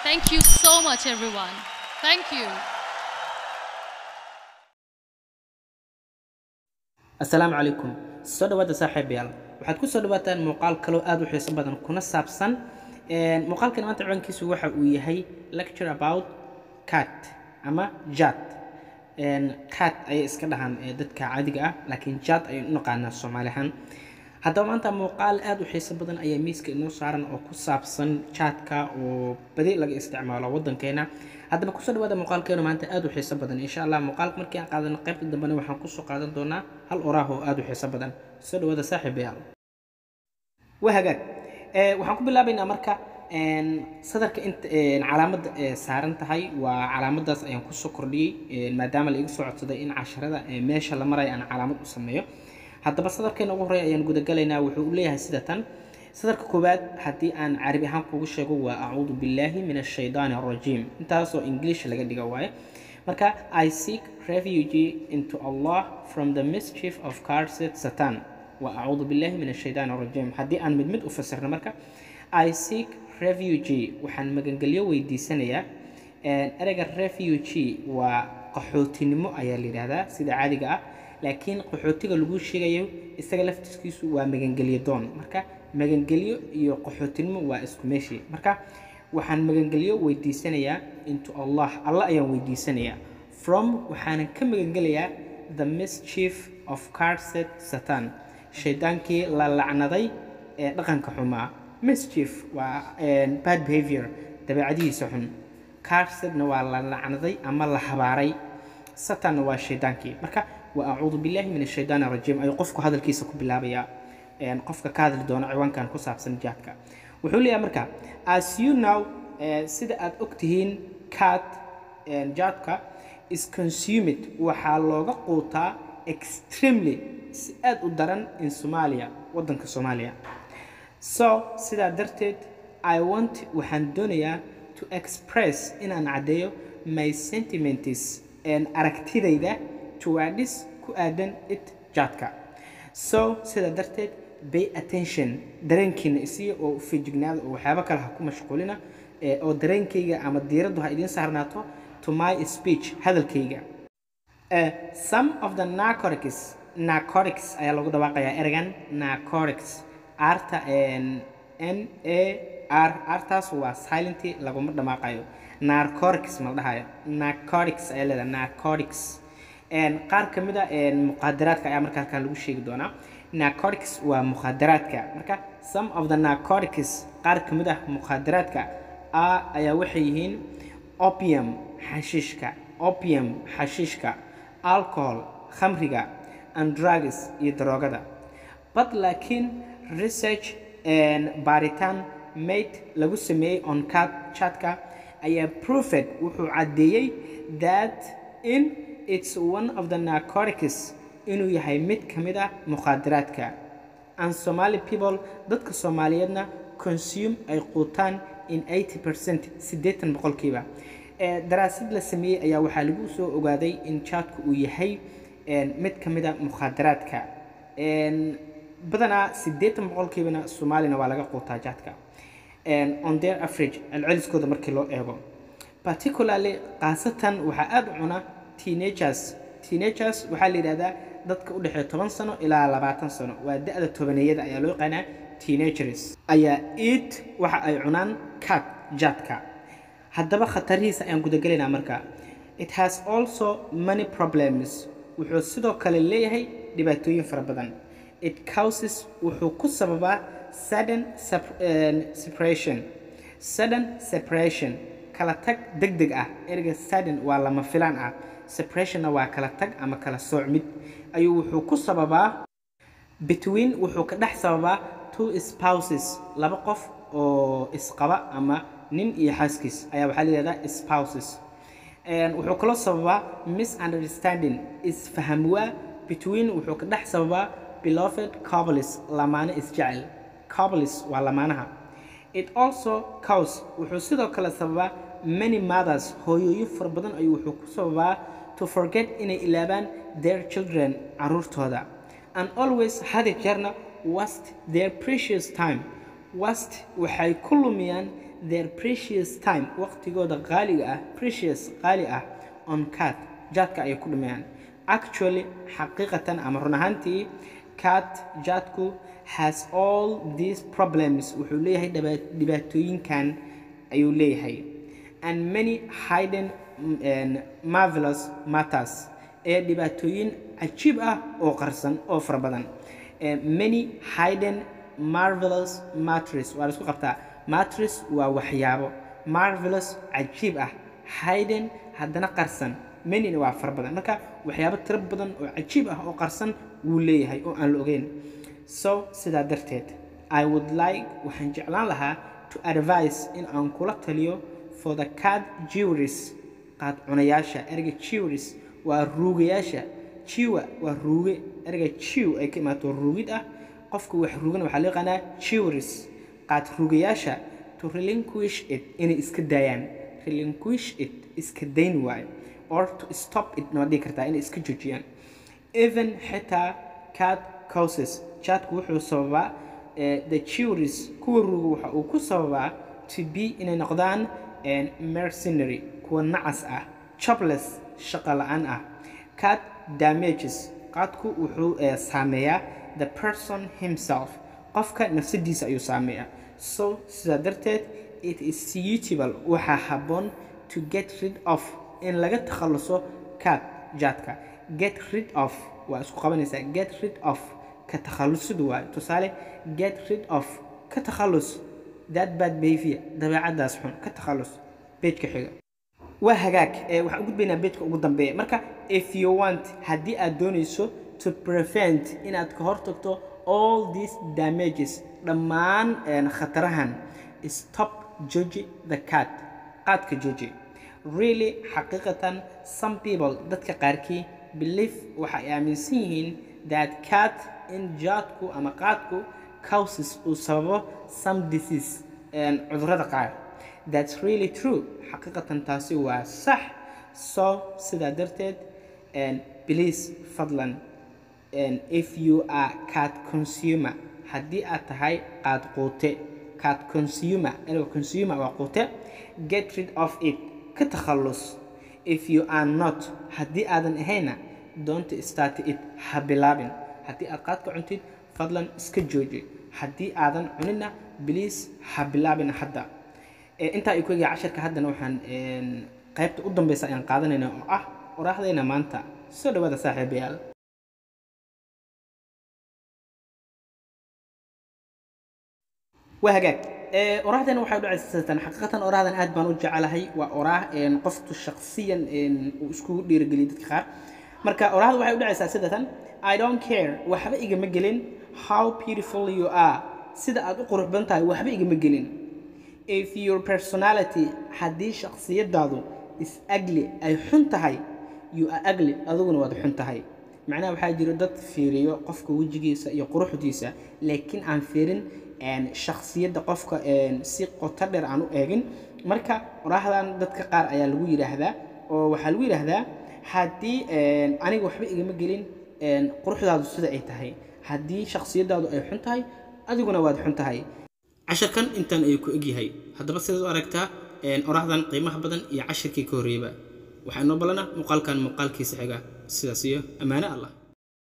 Thank you so much, everyone. Thank you. asalaamu calaykum soo dhawaada saaxiibayaal waxaad ku soo dhawaataan muuqaal kaloo aad u xiiso badan kuna saabsan een, muuqaalkan maanta ciwaankiisu waxa uu yahay lecture about cat ama jat Een, cat ayay iska dhahaan ee, dadka caadiga ah laakiin jat ayaan u naqaanaa soomaali ahaan haddaba maanta muuqaal aad u xiiso badan ayaa miiska inoo saaran oo ku saabsan chatka oo badi laga isticmaalo waddankeena haddaba kusoo dhawaada muuqaalkeenu maanta aad u xiiso badan insha allah muuqaalka markii aan qaadano qaybta dambena waxaan kusoo qaadan doonaa hal oraah oo aad u xiiso badan soo dhawaada saaxiibayaal waa hagaag Ee, waxaan ku bilaabaynaa marka een, sadarka inta een, calaamadda ee saaran tahay waa calaamadaas ayaan kusoo kordhiyey een, maadaama la iga soo codsaday in casharada ee, meesha la marayo aan calaamad u sameeyo haddaba sadarkeena ugu horeeya ayaan gudagalaynaa wuxuu u leeyahay sida tan sadarka koowaad haddii aan carabi ahaan kugu sheego waa acuudu billaahi min ashaydaani arajiim intaasoo english laga dhiga waaye marka i seek refuge into allah from the mischief of cursed satan wa acuudu billaahi min ashaydaani arajiim haddii aan mid mid u fasirno marka i seek refuge waxaan magangelyo weydiisanayaa Een, ereyga refuge waa qaxootinimo ayaa la yidhaahdaa sida caadiga ah laakiin qaxootiga lagu sheegayo isaga laftiskiisu waa magangelyo doon marka magangelyo iyo qaxootinimo waa isku meeshii marka waxaan magangelyo weydiisanayaa into allah allah ayaan weydiisanayaa from waxaanan ka magangelayaa the mischief of cursed satan shaydaankii la lacnaday ee dhaqanka xumaa mischief waa een, bad behavior dabeecadihiisa xun carsedna waa la lacnaday ama la habaaray satanna waa shaydaankii marka wa acuudu billahi min ashaydaani arajiim ayuu qofku hadalkiisa ku bilaabayaa een, qofka ka hadli doona ciwaankan ku saabsan jaadka wuxuu leeyahay marka as you know eh, sida aad ogtihiin cat een, jaadka is consumed waxaa looga quutaa extremely si aad u daran in somalia waddanka soomaaliya so sidaa darteed i want waxaan doonayaa to express inaan caddeeyo my sentiments and aragtidayda towards ku aadan it jaadka so sidaa darteed pay attention dareenkiina isiya oo feejignaada oo waxyaabo kale ha ku mashquulina ee, oo dareenkayga ama diiraddu ha idiin saarnaato to my speech hadalkayga Uh, some of the narcotics narcotics ayaa lagu dhawaaqayaa ereygan narcotics arta n a r artaas waa silenty laguma dhamaaqayo narcotics ma la dhahayo narcotics ayaa leedahay narcotics Een, qaar ka mid a een, muqaadaraadka ayaa marka halkan lagu sheegi doonaa narcotics waa muqaadaraadka marka some of the narcotics qaar ka mid ah muqaadaraadka a ayaa waxay yihiin opium xashiishka opium xashiishka alcohol khamriga and drugs iyo daroogada but laakiin research and baaritaan made lagu sameeyey on cat chatka ayaa proved wuxuu caddeeyey that in it's one of the narcotics inuu yahay mid ka mid ah muqaadaraadka and somali people dadka soomaaliyeedna consume ay quutaan in 80% siddeetan boqolkiiba Ee, daraasad la sameeyey ayaa waxaa lagu soo ogaaday in jaadku uu yahay een, mid ka mid a muqaadaraadka Een, badanaa siddeetan boqolkiibana soomaalina waa laga quutaa jaadka Een, on their average celceliskooda markii loo eego particularly khaasatan waxaa aad u cuna teenagers teenagers waxaa la yidhahdaa dadka u dhexeeya toban sano ilaa labaatan sano waa da-da tobaneeyada ayaa loo yaqaanaa teenagers ayaa eat waxa ay cunaan cat jaadka haddaba khatarihiisa ayaan gudagelaynaa marka it has also many problems wuxuu sidoo kale leeyahay dhibaatooyin fara badan it causes wuxuu ku sababaa sudden sep- eh, separation sudden separation kala tag degdeg ah ereyga sudden waa lama filaan ah separationna waa kala tag ama kala soocmid ayuu wuxuu ku sababaa between wuxuu ka dhex sababaa two spouses laba qof oo isqaba ama nin iyo xaaskiis ayaa waxaa la yidhahdaa spouses Een, wuxuu kaloo sababaa misunderstanding isfaham waa between wuxuu ka dhex sababaa beloved couples lamaane isjecel couples waa lamaanaha it also cause wuxuu sidoo kale sababaa many mothers hooyooyin fara badan ayuu wuxuu ku sababaa to forget inay ilaabaan their children caruurtooda and always had jeerna waste their precious time wast waxay ku lumiyaan their precious time waqtigooda qaaliga ah precious qaali ah on cat jaadka ayay ku dhumayaan actually xaqiiqatan ama run ahaantii cat jaadku has all these problems wuxuu leeyahay dhiba- dhibaatooyinkan ayuu leeyahay and many hidden and marvelous matters ee dhibaatooyin cajiib ah oo qarsan oo fara badan Eh, many hidden marvelous matters waa la isku qabtaa matters waa waxyaabo marvelous cajiib ah hidden haddana qarsan manyna waa fara badan marka waxyaabo tiro badan oo cajiib ah oo qarsan wuu leeyahay oo aan la ogeyn so sidaa darteed i would like waxaan jeclaan lahaa to advise in aan kula taliyo for the card jewelries qaad cunayaasha erga jewelries waa ruugayaasha jiwa waa ruuge erga jiw ay ka imaato ruugid ah qofka wax ruugana waxaa loo yaqaanaa jewelries qaad ruugayaasha to relinquish it inay iska daayaan relinquish it iska dayn waayo or to stop it na dhihi kartaa inay iska joojiyaan even xitaa cat causes jaadku wuxuu sababaa eh, the jewelries kuwa ruuga waxa uu ku sababaa to be inay noqdaan eh, mercenary kuwa nacas ah jobless shaqo la-aan ah cat damages qaadku wuxuu eh, saameeyaa the person himself qofka nafsadiisa ayuu saameeyaa so sidaa darteed it is suitable waxaa habboon to get rid of in laga takhaluso cat jaadka get rid of waa isku qabanaysaa get rid of ka takhalusidu waayo tusaale get rid of ka takhallus that bad behavior dabeecadaas xun ka takhallus beejka xiga waa hagaag ee waxaan u gudbaynaa beejka ugu dambeeya marka if you want haddii aad doonayso to prevent inaad ka hortagto all these damages dhammaan een, khatarahan stop jooji the cat qaadka jooji really xaqiiqatan some people dadka qaarkii believe waxa ay aaminsan yihiin that cat in jaadku ama qaadku causes uu sababo some disease een, cudurrada qaar that's really true xaqiiqatan taasi waa sax so sidaa darteed and please fadlan and if you are cat consumer haddii aad tahay qaad quute cat consumer ergo consumer waa quute get rid of it ka takhallus if you are not haddii aadan ahayna don't start it ha bilaabin haddii aad qaadka cuntid fadlan iska jooji haddii aadan cunina please ha bilaabin hadda Ee, intaa ay ku egaa casharka haddana waxaan een, qaybta u dambeysa ayaan qaadanayna oo ah qoraaxdayna maanta soo dhawaada saaxiibayaal waa hagaag Ee, oraahdan waxay u dhacaysatan xaqiiqatan oraahdan aad baan u jecelahay waa oraah een, qofku shaqsiyan een, uu iskugu dhiirigeliyo dadka qaar marka oraahda waxay u dhacaysaa sidatan i don't care waxba igama gelin how beautiful you are sida aad u qurux badan tahay waxba igama gelin if your personality haddii shakhsiyadaadu is ugly ay xun tahay you are ugly adiguna waad xun tahay macnaha waxaa jira dad fiiriyo qofka wejigiisa iyo quruxdiisa laakiin aan fiirin een, shakhsiyadda qofka een, si qoto dheer aan u eegin marka oraahdan dadka qaar ayaa lagu yidhaahdaa oo waxaa lagu yidhaahdaa haddii een, aniga waxba igama gelin een, quruxdaadu sida ay tahay haddii shakhsiyadaadu ay xun tahay adiguna waad xun tahay casharkan intaan ayuu ku egyahay haddaba sidaad u aragtaa een, oraahdan qiimaha badan iyo cashirkii ka horreeyaba waxaa inoo balana muuqaalkan muuqaalkiisa xiga sidaas iyo ammaano allah